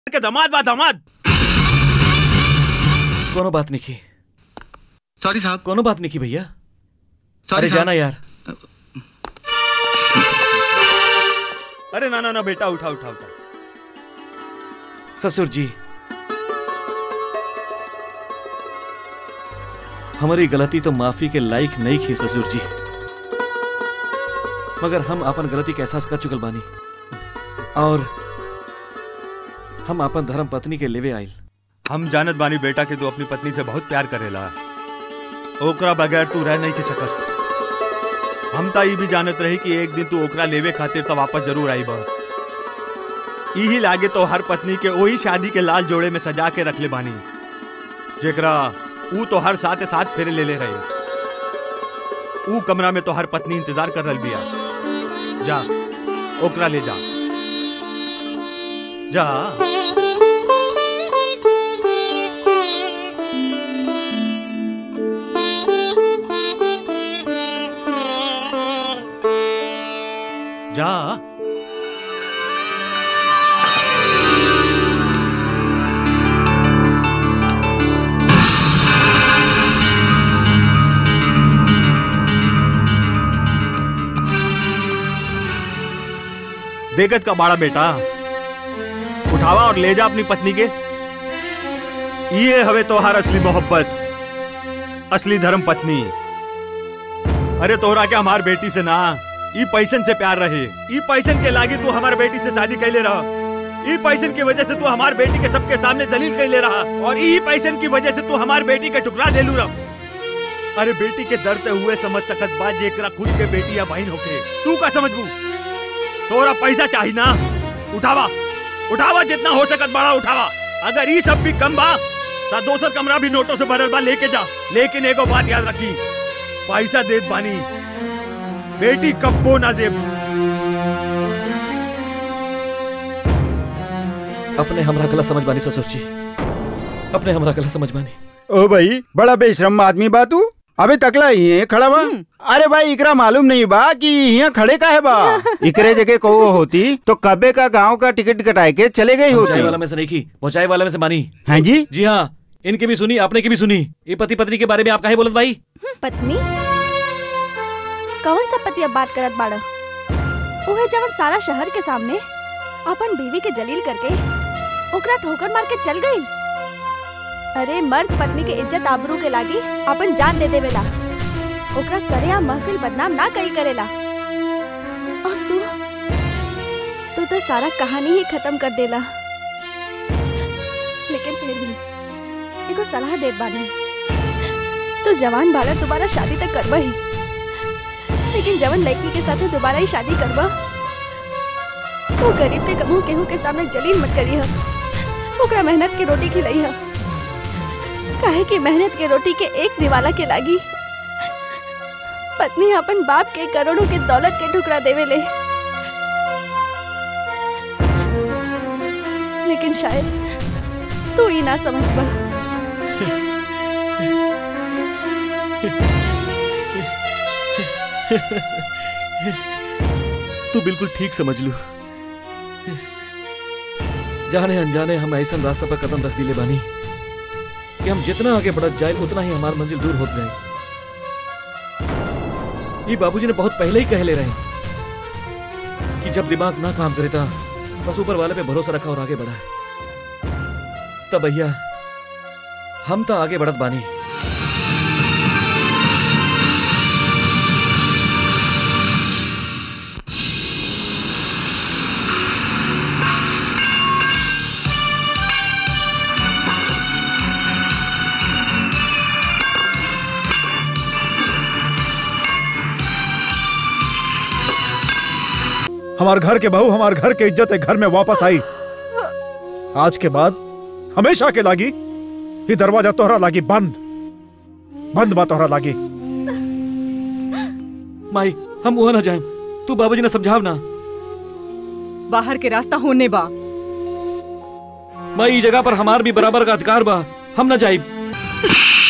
के दामाद बा दामाद कोनो बात नहीं की सॉरी साहब कोनो बात नहीं की भैया सॉरी अरे साहब। जाना यार अरे ना ना ना बेटा उठा उठा उठा ससुर जी हमारी गलती तो माफी के लायक नहीं थी ससुर जी मगर हम अपन गलती का एहसास कर चुकल बानी और हम अपन धर्म पत्नी के लेवे आइल हम जानत बानी बेटा के तू अपनी पत्नी से बहुत प्यार करेला ओकरा बगैर तू रह नहीं के सकत हम ता ई भी जानत रही कि एक दिन तू ओकरा लेवे खातिर तो वापस जरूर आई बा यही लागे तो हर पत्नी के वही शादी के लाल जोड़े में सजा के रख ले बानी जेकरा ऊ तो हर साथ साथ फेरे ले ले रहे ऊ कमरा में तो हर पत्नी इंतजार कर रही बिया जा ओकरा ले जा जा जा देखत का बाड़ा बेटा उठावा और ले जा अपनी पत्नी के ये हवे तोहार असली मोहब्बत असली धर्म पत्नी अरे तोहरा के हमार बेटी से ना ई पैसन से प्यार रहे ई पैसन के लागी तू हमार बेटी से शादी कैले रहा ई पैसन की वजह से तू हमार बेटी के सबके सामने जलील कैले रहा और ई पैसन की वजह से तू हमार बेटी के टुकड़ा देलू रहा अरे बेटी के दर्द हुए समझ सकत बा जेकरा खुद के बेटी या बहन होके तू का समझबू तोरा पैसा चाहिए ना उठावा उठावा जितना हो सकत बड़ा उठावा अगर ये सब भी कम बा ता दोसर कमरा भी नोटों से भरल बा लेके जा लेकिन एगो बात याद रखी पैसा देत बानी बेटी कब्बो ना दे अपने हमरा गलत समझ बानी ससुर जी अपने हमरा गलत समझ बानी ओ भाई बड़ा बेशरम आदमी बा तू अबे तकला ही है खड़ा बा अरे भाई इकरा मालूम नहीं बा कि यहाँ खड़े का है बा इकरे जगह को होती तो कबे का गांव का टिकट कटाए के चले गई हम चाय वाला होती में से नहीं की वो चाय वाला में से मानी हैं जी जी हाँ इनकी भी सुनी आपने की भी सुनी ये पति पत्नी के बारे में आप काहे बोलत भाई पत्नी कौन सा पति अब बात करत बाड़ा ओहे जवन सारा शहर के सामने अपन बीवी के जलील करके ओकरा ठोकर मार के चल गई अरे मर्द पत्नी के इज्जत आबरू के लागी अपन जान दे देवेला ओकरा सरेआम महफिल बदनाम ना कई करेला और तू तू तो सारा कहानी ही खत्म कर देला लेकिन फिर भी एगो सलाह देत बानी तू जवान बाड़ा दोबारा शादी तक करवा ही लेकिन जवन लड़की के साथ दोबारा ही शादी करवा वो गरीब के कमू केहू के सामने जलील मत करी हम ओकरा मेहनत की रोटी खिलाई हम काहे कि मेहनत के रोटी के एक निवाला के लागी पत्नी अपन बाप के करोड़ों के दौलत के टुकड़ा देवे ले लेकिन शायद तू ही ना समझ पा तू बिल्कुल ठीक समझ लू जाने अनजाने हम ऐसा रास्ता पर कदम रख दिले बानी कि हम जितना आगे बढ़त जाए उतना ही हमारी मंजिल दूर होत गए ये बाबूजी ने बहुत पहले ही कहले रहे कि जब दिमाग ना काम करे था बस ऊपर वाले पे भरोसा रखा और आगे बढ़ा तब भैया हम तो आगे बढ़त बानी हमार घर के बहू हमार घर के इज्जत है घर में वापस आई आज के बाद हमेशा के लागी ये दरवाजा तोहरा लागी बंद बंद बा तोहरा लागी माई हम वहां ना जाए तू बाबूजी ने समझाव ना बाहर के रास्ता होने बा माई ई जगह पर हमार भी बराबर का अधिकार बा हम ना जाइब